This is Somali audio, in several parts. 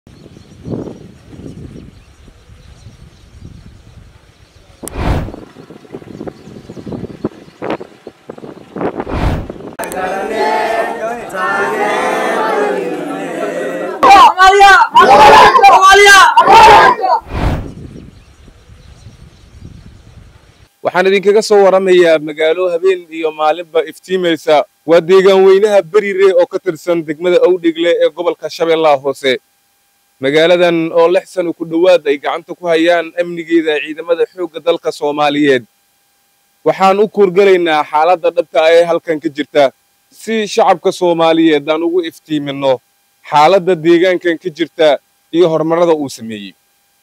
waxaan idinkaga soo waramayaa magaalo habeen iyo maalinba iftiimaysa waa deegaan weynaha berire oo ka tirsan degmada owdhegle ee gobolka shabeellaha hoose magaaladan oo lix sano ku dhowaad ay gacanta ku hayaan amnigeeda ciidamada xoogga dalka soomaaliyeed waxaan u kuurgalaynaa xaaladda dhabta ah ee halkan ka jirta si shacabka soomaaliyeed aan ugu iftiiminno xaaladda deegaankan ka jirta iyo horumarrada uu sameeyey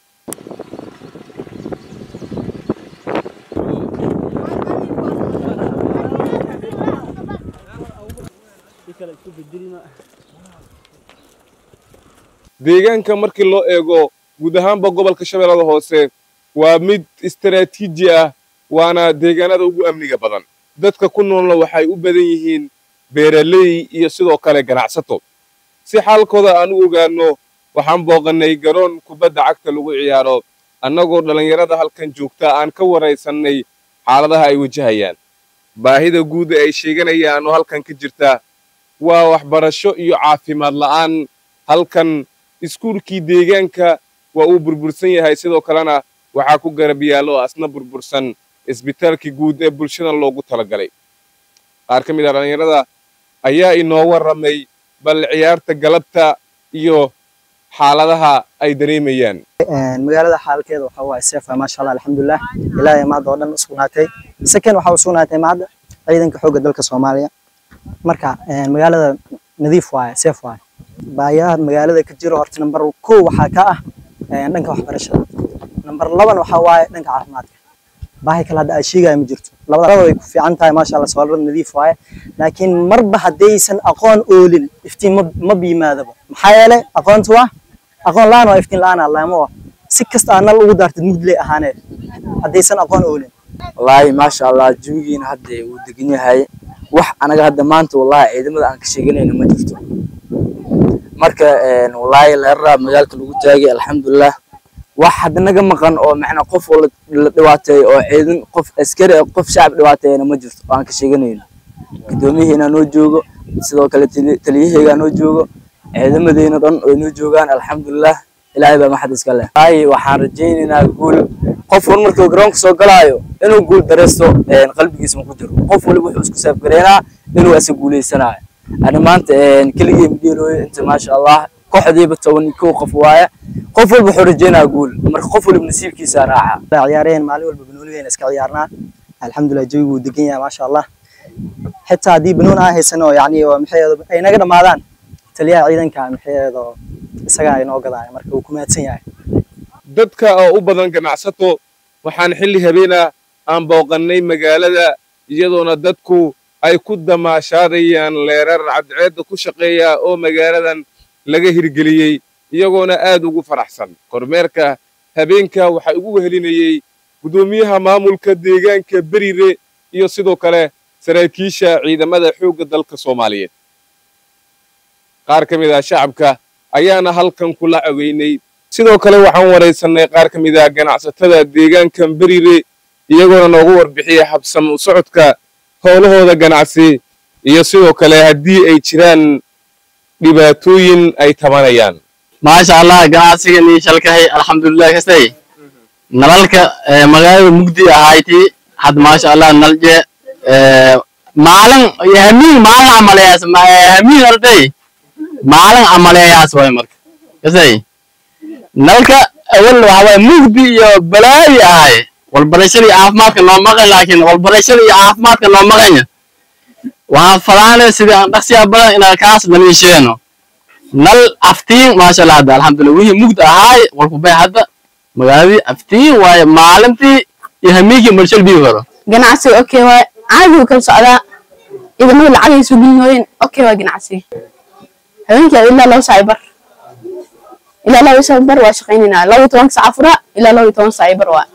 deegaanka markii loo eego guud ahaanba gobolka shabeellada hoose waa mid istaraatiiji ah waana deegaanada ugu amniga badan dadka ku noolna waxay u badan yihiin beeraley iyo sidoo kale ganacsato si xaalkooda aan u ogaanno waxaan booqannay garoon kubadda cagta lagu ciyaaro annagoo dhallinyarada halkan joogta aan ka waraysannay xaaladaha ay wajahayaan baahida guud ee ay sheeganayaan oo halkan ka jirta waa waxbarasho iyo caafimaad la'aan halkan iskuulkii deegaanka waa uu burbursan yahay sidoo kalena waxaa ku garab yaallo oo asna burbursan isbitaalkii guud ee bulshada loogu talagalay qaar ka mid a dhallinyarada ayaa inoo warramay bal ciyaarta galabta iyo xaaladaha ay dareemayaan magaalada xaalkeeda waxa waaye seefa maasha allah alxamdulilah ilaahay maadda oo dhan u sugnaatay saken waxa u sugnaatay maadda ciidanka xoogga dalka soomaaliya marka magaalada nadiif waaye seef waaye baayaha magaalada ka jiro horta nambar kow waxaa ka ah dhanka waxbarashada nambar laban waxaa waaye dhanka caafimaadka baahi kale hadda ay sheegaya ma jirto labada way ku fiican tahay maasha allah soolarada nadiif waaye laakiin marba haddaysan aqoon oolin iftiin ma ma biyimaadaba maxaa yeelay aqoontu waa aqoon la-aan waa iftiin la-aan allaamo ah si kasta aa nal ugu daartid mugdiley ahaanee haddaysan aqoon oolin wallaahi maasha allah jawigiina hadda wuu degan yahay wax anaga hadda maanta wallaahi ciidamada aan ka sheeganayno ma jirto marka wallaahi leeraraa magaalka lagu taagay alxamdulilah wax hadda naga maqan oo macnaa qof oo la dhibaateeyo oo ciidan qof askari ah qof shacab dhibaateeyana ma jirto oo aan ka sheeganayno guddoomiyaheena noo joogo sidoo kale taliyaheygaa noo joogo ciidamadeena dhan oo noo joogaan alxamdulilah ilaahay baa maxad iska leh wallaahi waxaan rajaynaynaa guul qof wal markuu garoonka soo galaayo inuu guul dareysto qalbigiisa ma ku jiro qof waliba wuxuu isku saafgareynaa inuu asa guuleysanaayo ani maanta keligii midheelooyo inta maasha allah kooxdiiba toban iyo kow qof waaye qof walba wuxuu rajeynaa guul marka qof waliba nasiibkiisa raaca ciyaareen maalin walba banoonigeena iska ciyaarnaa alxamdulilah jawigu wuu degan yahay maasha allah xitaa haddii banoon aan haysano yani maxaeedo ay naga dhammaadaan taliyaha ciidanka maxaeedo isagaa inoo gadaaya marka wuu ku mahadsan yahay dadka oo u badan ganacsato waxaan xilli habeena aan booqannay magaalada iyadoona dadku ay ku damaashaadayaan leerar cadceedda ku shaqeeya oo magaaladan laga hirgeliyey iyagoona aad ugu faraxsan kormeerka habeenka waxaa ugu wehelinayey guddoomiyaha maamulka deegaanka berire iyo sidoo kale saraakiisha ciidamada xoogga dalka soomaaliyeed qaar ka mid ah shacabka ayaana halkan kula caweynay sidoo kale waxaan waraysannay qaar ka mid ah ganacsatada deegaankan berire iyagoona noogu warbixiyey habsam u socodka howlahooda ganacsi iyo sidoo kale haddii ay jiraan dhibaatooyin ay tabanayaan maasha allah ganacsigan ii shalkahay alxamdulilah kastay nalalka magaalada mugdi ahayti had maasha allah nalje maalin hamiin maalin amaleeyaas hamiin arday maalin amaleeyaas way marka kastay nalka awal waxa waye mugdi iyo balaayi ahay walbarashada iyo caafimaadka noo maqan laakiin walbarashada iyo caafimaadka noo maqanya waxaan falaanay sidii aan dhaqsiya badan inaan kaas dhaliisheeno nal aftiin maasha allah hadda alxamdulillah wixii mugdi ahaay walkubay hadda magaaladii aftiin waaye maalintii iyo hamiinkii marshal bii karo ganacsiga okay waay caadi wuu kala socdaa ciidamada lacagay soo gelinooyeen okay waay ganacsiga habeenkii ilaa laba saac bar ilaa laba saac bar waa shaqaynaynaa laba iyo tobanka saac afura ilaa laba iyo toban saac bar waa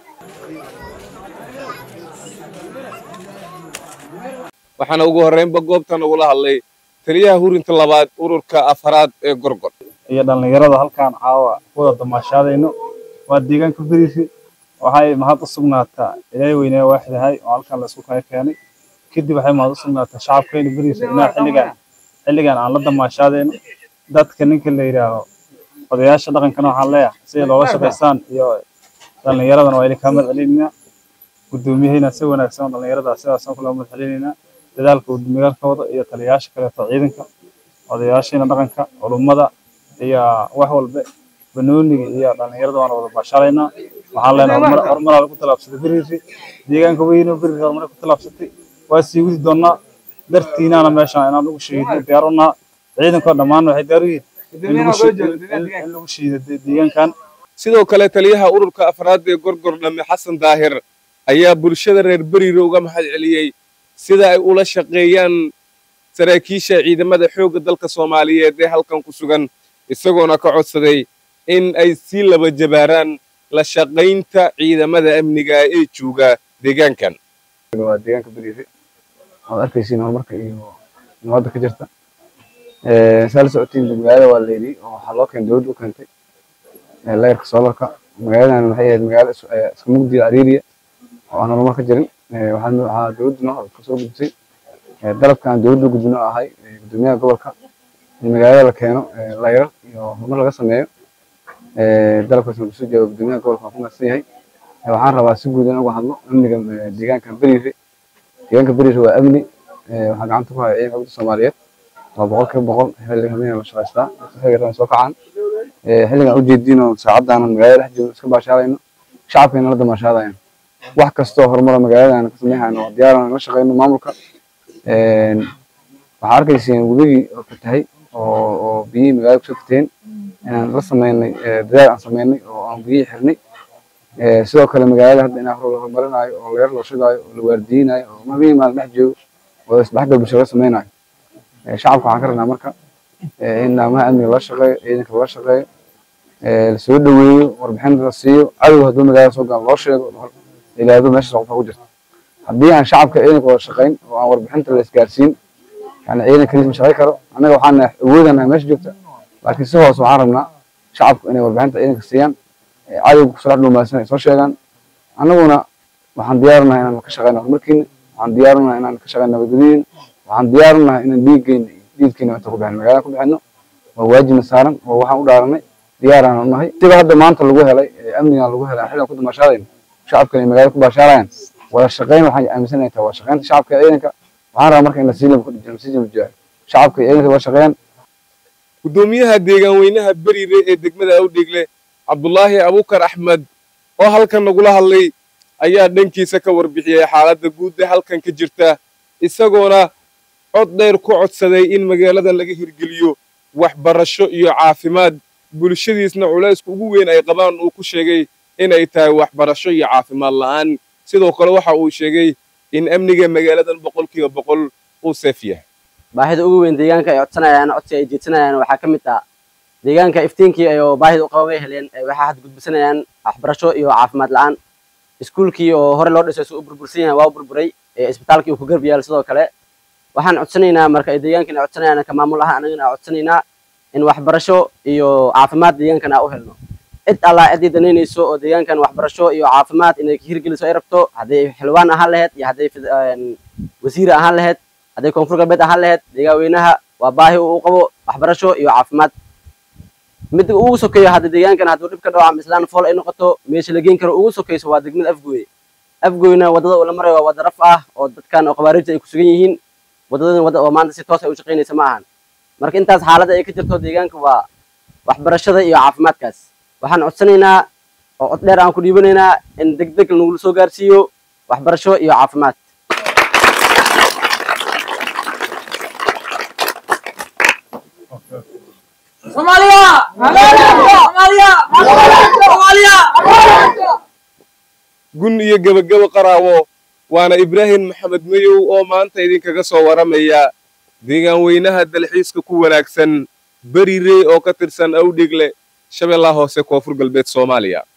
waxaana ugu horraynba goobtan ugula hadlay taliyaha hurinta labaad ururka afaraad ee gorgor iyo dhallinyarada halkaan caawa ku wada damaashaadayno waa deegaanka beriisi waxay mahad u sugnaataa ilaahay weynaa waaxidahay oo halkaan la isku kala keenay kadib waxay mahad u sugnaataa shacabkeena beriisa inaa xilligaan xilligaan aan la damaashaadayno dadka ninka la yidhaaho odayaasha dhaqankana waxaan leeyahay siday loola shaqaystaan iyo dhallinyaradana waa idin kaa mahad celinaynaa guddoomiyahayna si wanaagsan oo dhallinyarada sidaasaan kula mahad celinaynaa dadaalka uu magaalka wada iyo taliyayaasha kaleeto ciidanka odayaashiina dhaqanka culummada iyo wax walba banooniga iyo dhallinyarada waana wada baashaalaynaa waxaan leenahay horumar horumaraa lagu tallaabsaday beriisi deegaanka weyno beriisi horumar ku tallaabsatay waa sii wadi doonaa dartiinaana meeshaan inaan ugu shiidno diyaar u naha ciidankoo dhammaan waxay diyaar u yihiin in lagu shi- in- in lagu shiido de- deegaankan sidoo kale taliyaha ururka afraad ee gorgor dhamme xasan daahir ayaa bulshada reer beriire uga mahad celiyey sida ay ula shaqeeyaan saraakiisha ciidamada xoogga dalka soomaaliyeed ee halkan ku sugan isagoona ka codsaday in ay sii laba jabaaraan la shaqaynta ciidamada amniga ee jooga deegaankan waa deegaanka beriire waad arkaysiin horumarka iyo nabadda ka jirta saa la socotiin magaalada waa layidhi oo waxaa loo keenay dowladda u keentay ee layerka soolarka magaaladan waxay ahayd magaalo is- ee iska mugdi ariiriya oo aan horumar ka jirin Ee, waxaa waxaa dowladdu noo kasoo gudbisay ee dalabka aan dowladda u gudbino ahay ee guddoomiyaha gobolka in magaalada la keeno ee layer iyo horumar laga sameeyo Ee, dalabkaas aan kusoo jeedo guddoomiyaha gobolka waan ku mahadsan yahay Ee, waxaan rabaa si guud in uga hadlo amniga ee, deegaanka beriire deegaanka beriire waa amni Ee, waxaa gacanta ku haya ciidanka wadda soomaaliyeed waa boqol kiiba boqol xilliga habeenka la shaqaystaa dadka xilliga rabaan soo kacaan Ee, xilligan ujeediino saacadaan magaalada dhex joogno iska baashaalayno shacabkeena la damaashaadayaan wax kastoo horumara magaaladan ka sameynayno waa diyaaran la shaqeyno maamulka Een, waxaa arkayseen webigii oo fatahay oo oo biyihii magaalada kusoo fateen inaan la sameynay ee, dadaal aan sameynay oo aan biyihii xirnay Ee, sidoo kale magaalada hadda in hor la horumarinayo oo leer loo shidaayo oo la waardiyeynayo oo habeen maalin dhex joogo oo isdhexgal bulsho laga sameynayo Ee, shacabka waxaan ka rabnaa marka ee, in naamaha amniga loo shaqeeyo ciidanka loo shaqeeyo ee, la soo dhaweeyo warbixin la siiyo cadowga hadduu magaalada soo galo loo sheego la yidhaahdo meeshaas qofa ku jirta haddii aan shacabka ciidanka wada shaqeyn oo aan warbixinta la isgaarsiin yani ciidan kaliis ma shaqeyn karo annaga waxaan nahay awoodanahay meesha joogta laakiin si hoose waxaan rabnaa shacabku inay warbixinta ciidanka siiyaan ee cadowga kusoo dhex dhuumaadsan ay soo sheegaan annaguna waxaan diyaarinahay inaan ka shaqeyno horumarkiina waxaan diyaarinahay inaan ka shaqeyno nabadgelyadiina waxaan diyaarinahay inaan dhiiggeena iyo dhiidkeena inta ku bixino magaalada ku bixino waa waajibna saaran oo waxaan u dhaaranay diyaaraan u nahay sida hadda maanta lagu helay ee amnigan lagu helay xilligan ku damaashaadayno shacabka ay magaalada ku baashaarayaan wada shaqeyn waxaan aaminsanahay tahay waa shaqeynta shacabka iyo ciidanka waxaan rabaa marka in lasii laba lasii jabajaayo shacabka iyo ciidanka wada shaqeeyaan guddoomiyaha deegaan weynaha beriire ee degmada awdhegle cabdulaahi abukar axmed oo halkan nagula hadlay ayaa dhankiisa ka warbixiyey xaaladda guud ee halkan ka jirta isagoona cod dheer ku codsaday in magaaladan laga hirgeliyo waxbarasho iyo caafimaad bulshadiisna culayska ugu weyn ay qabaan uu ku sheegay inay tahay waxbarasho iyo caafimaad la'aan sidoo kale waxa uu sheegay in amniga magaaladan boqolkiiba boqol uu seef yahay baahida ugu weyn deegaanka ay codsanayaan codsi ay jeedsanayaan waxaa ka mid ah deegaanka iftiinkii ay oo baahida u qaban way heleen ee waxaa had gudbisanayaan waxbarasho iyo caafimaad la'aan iskuulkii oo hore loo dhisay si u burbursan yahay waa u burburay ee isbitaalkii uu ku garb yaal sidoo kale waxaan codsanaynaa marka ay deegaankan ay codsanayaan ka maamul ahaan anagana aan codsanaynaa in waxbarasho iyo caafimaad deegaankan aan u helno cid allaa ciddii danaynayso oo deegaankan waxbarasho iyo caafimaad inay ka hirgeliso ay rabto hadday xildhibaan ahaan lahayd iyo hadday fid- een, wasiir ahaan lahayd hadday koonfur galbeed ahaan lahayd deegaan weynaha waa baahi uu qabo waxbarasho iyo caafimaad mid ugu sokeeyo hadda deegaankan hadduu dhib ka dhaco ama islaan fool ay noqoto meesha la geen karo ugu sokeyso waa degmada afgooye afgooyna wadada uu la marayo waa wada raf ah oo dadkan oo khawaarijta ay ku sugan yihiin wadadadan wada oo maanta si toos ay u shaqaynaysa ma ahan marka intaas xaaladda ay ka jirto deegaanka waa waxbarashada iyo caafimaadkaas waxaan codsanaynaa oo cod dheer aan ku dhiibanaynaa in deg deg nagu soo gaarsiiyo waxbarasho iyo caafimaad gun iyo gebagabo qaraawo waana ibraahim maxamed mayow oo maanta idinkaga soo waramaya deegaan weynaha dalxiiska ku wanaagsan berirey oo ka tirsan awdhegle shabeellaha hoose koonfur galbeed soomaaliya